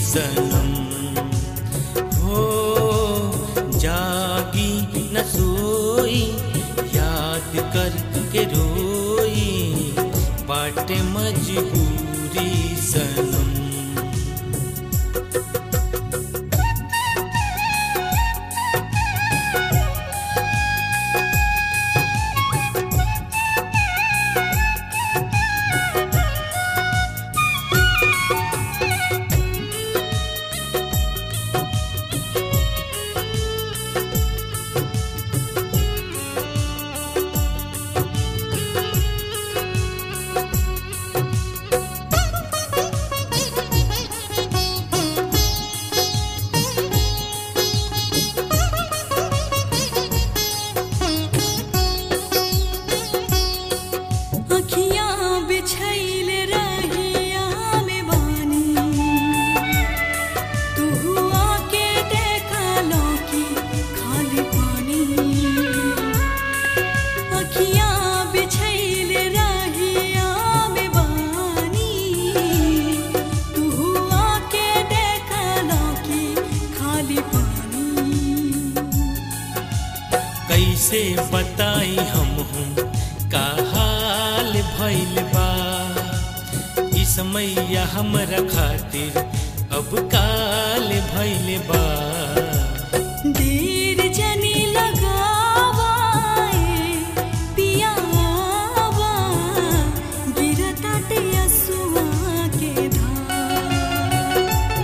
सनम हो जागी न सोई याद करके रोई बाटे मजबूरी सनम अखियाँ बिछैल रहिया में बानी तू आके देखा लौकी खाली पानी अखियाँ बिछैल रहिया में बानी तू आके देखा लौकी खाली पानी कैसे बताई हम हूँ का हाल भइल बा ई समैया हमरा खातिर अब काल भइल बा देर जनी लगावाए पियावा गिरताटे असुआ के धार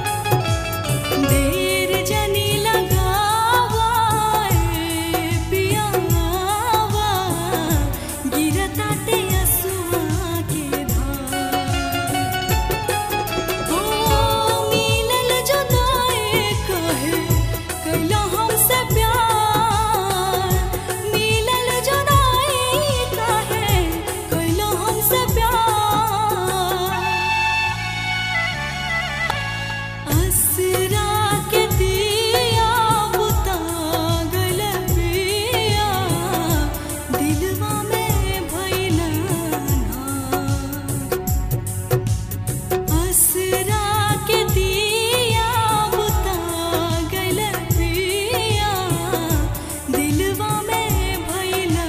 देर जनी लगावाए पियावा गिरताटे असुआ के धार ओ मिलल जुदाई कहे कैला हमसे प्यार मिलल जुदाई कहे कैला हमसे प्यार असरा के दिया बुता गल पिया दिलवा में भइला ना असरा के दिया बुता गल पिया दिलवा में भइला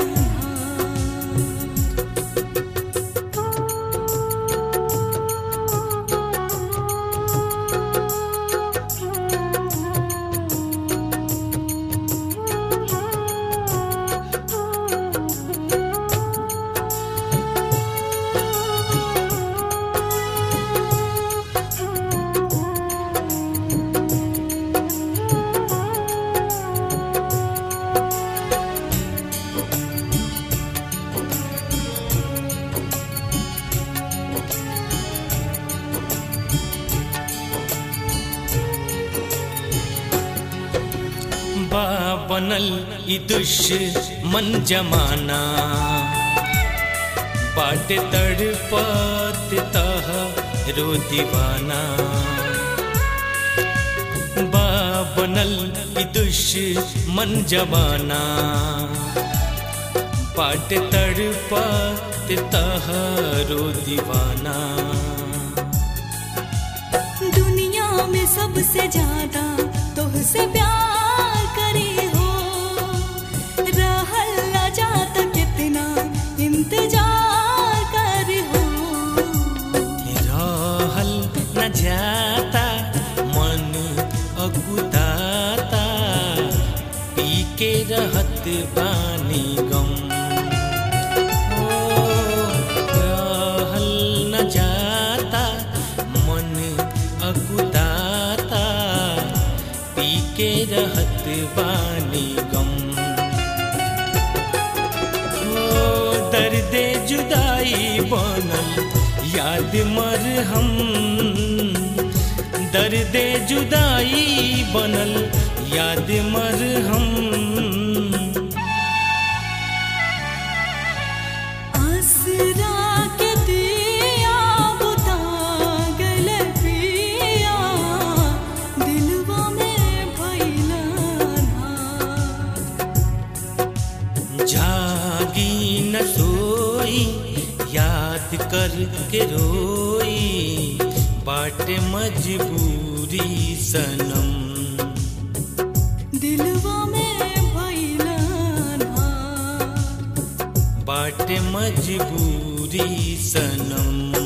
बा बनल ई दुश्मन जमाना बाटे तड़पत तह रो दीवाना बा बनल ई दुश्मन जमाना बाटे तड़पत तह रो दीवाना दुनिया में सबसे ज्यादा तोहसे प्यार करे हो रहल ना जाता कितना इंतजार कर हो रहल न जाता मन अकुदाता पी के रहत बानी गम ओ, रहल न जाता मन अकुदाता पी के रहत बानी गम ओ दर्द जुदाई बनल याद मर हम दर्द जुदाई बनल याद मर हम आसरा के दिया बुता गल पिया दिलवा में भइला ना जागी न सोई याद कर के रोई बाटे मजबूरी सनम दिलवा में भैला ना बाटे मजबूरी सनम